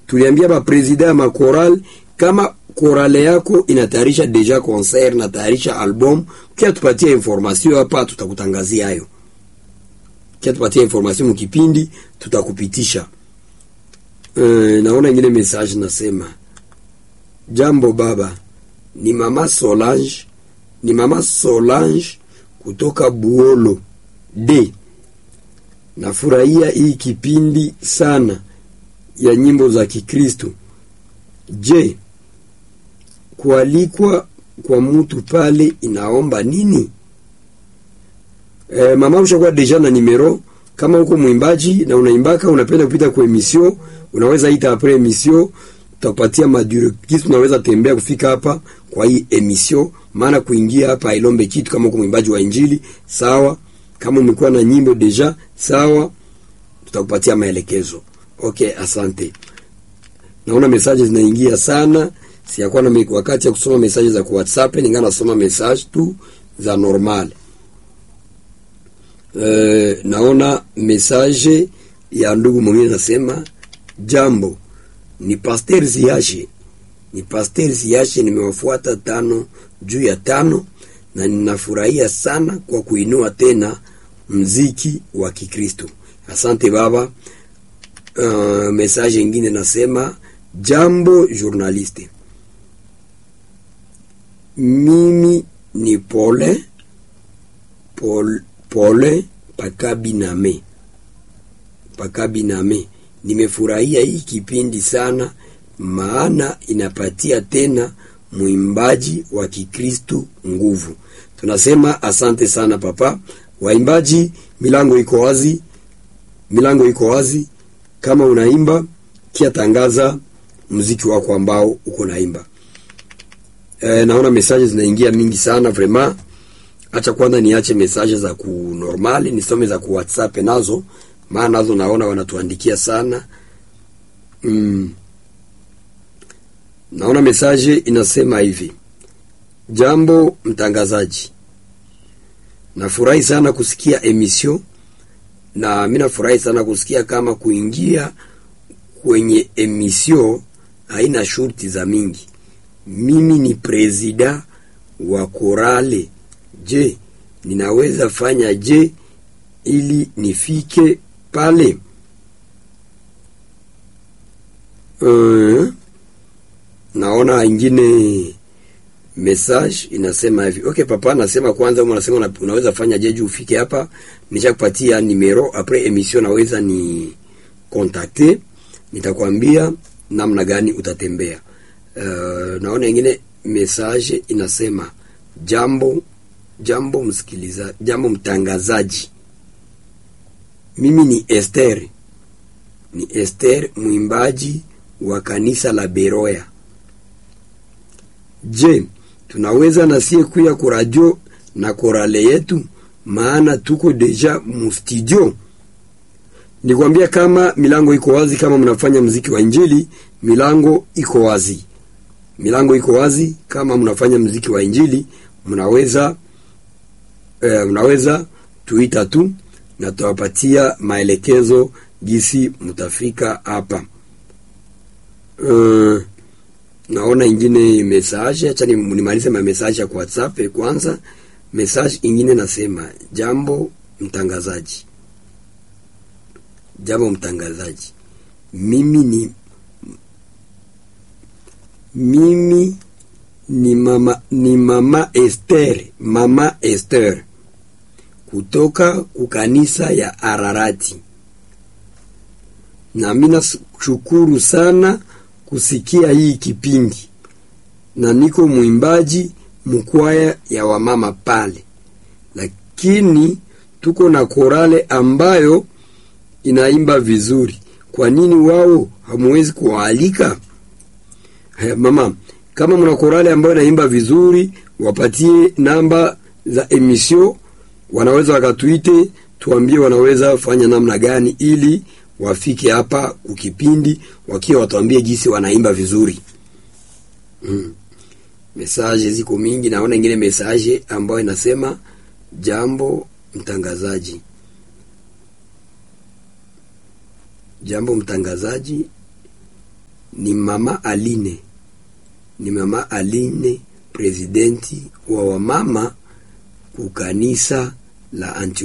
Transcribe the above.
tuliambia ba presida ya makoral kama korale yako inatayarisha deja concert na tayarisha album, kia tupatie information hapa, tutakutangazia hayo. Kia tupatie information mkipindi, tutakupitisha. Uh, naona ingine message nasema, jambo baba, ni mama Solange, ni mama Solange kutoka Buolo D. Nafurahia hii kipindi sana ya nyimbo za Kikristo. Je, kualikwa kwa mtu pale inaomba nini? E, mama ushakuwa deja na nimero. Kama uko mwimbaji na unaimbaka unapenda kupita kwa emission, unaweza ita apres emission, tutakupatia madure kitu, unaweza tembea kufika hapa kwa hii emission, maana kuingia hapa ilombe kitu. Kama uko mwimbaji wa injili sawa, kama umekuwa na nyimbo deja sawa, tutakupatia maelekezo. Okay, asante. Naona message zinaingia sana, siyakuwa na wakati ya kusoma message za WhatsApp, ninga nasoma message tu za normal. Uh, naona message ya ndugu mwingine nasema, jambo ni Pasteur Ziashe, ni Pasteur Ziashe, nimewafuata tano juu ya tano na ninafurahia sana kwa kuinua tena mziki wa Kikristo. Asante baba. Uh, message ingine nasema jambo journaliste, mimi ni pole pole, pole pakabiname pakabiname. Nimefurahia hii kipindi sana, maana inapatia tena mwimbaji wa Kikristo nguvu. Tunasema asante sana papa. Waimbaji, milango iko wazi, milango iko wazi. Kama unaimba kia tangaza muziki wako ambao uko naimba. E, naona message zinaingia mingi sana vraiment. Acha kwanza niache message za ku normali nisome za ku WhatsApp nazo, maana nazo naona wanatuandikia sana mm. Naona message inasema hivi: jambo mtangazaji, nafurahi sana kusikia emission na mimi nafurahi sana kusikia kama kuingia kwenye emission haina shurti za mingi. Mimi ni presida wa korale. Je, ninaweza fanya je ili nifike pale? Uh, naona ingine message inasema hivi. Okay papa, nasema kwanza, unasema unaweza fanya je juu ufike hapa, nishakupatia numero après emission, naweza ni contacter, nitakwambia namna gani utatembea. Uh, naona ingine message inasema jambo jambo msikiliza, jambo mtangazaji, mimi ni Esther, ni Esther mwimbaji wa kanisa la Beroya. Je, tunaweza nasie kuya kuradio na korale yetu, maana tuko deja mustudio. Nikwambia kama milango iko wazi, kama mnafanya mziki wa injili, milango iko wazi, milango iko wazi. Kama mnafanya mziki wa injili, mnaweza eh, mnaweza tuita tu na tuwapatia maelekezo gisi mtafika hapa. Uh, naona ingine message, acha nimalize ma message ya kwa WhatsApp kwanza. Message ingine nasema, jambo mtangazaji, jambo mtangazaji, mimi ni mimi ni mama, ni mama Esther, mama Esther kutoka kukanisa ya Ararati, na mimi nashukuru sana kusikia hii kipindi, na niko mwimbaji mkwaya ya wamama pale, lakini tuko na korale ambayo inaimba vizuri. Kwa nini wao hamuwezi kuwaalika? Haya mama, kama mna korale ambayo inaimba vizuri, wapatie namba za emission, wanaweza wakatuite, tuambie wanaweza fanya namna gani ili wafike hapa kukipindi wakiwa watuambie jinsi wanaimba vizuri. Mm. Mesaje ziko mingi, naona ingine mesaje ambayo inasema jambo mtangazaji, jambo mtangazaji, ni mama Aline, ni mama Aline, presidenti wa wamama kukanisa la Antioch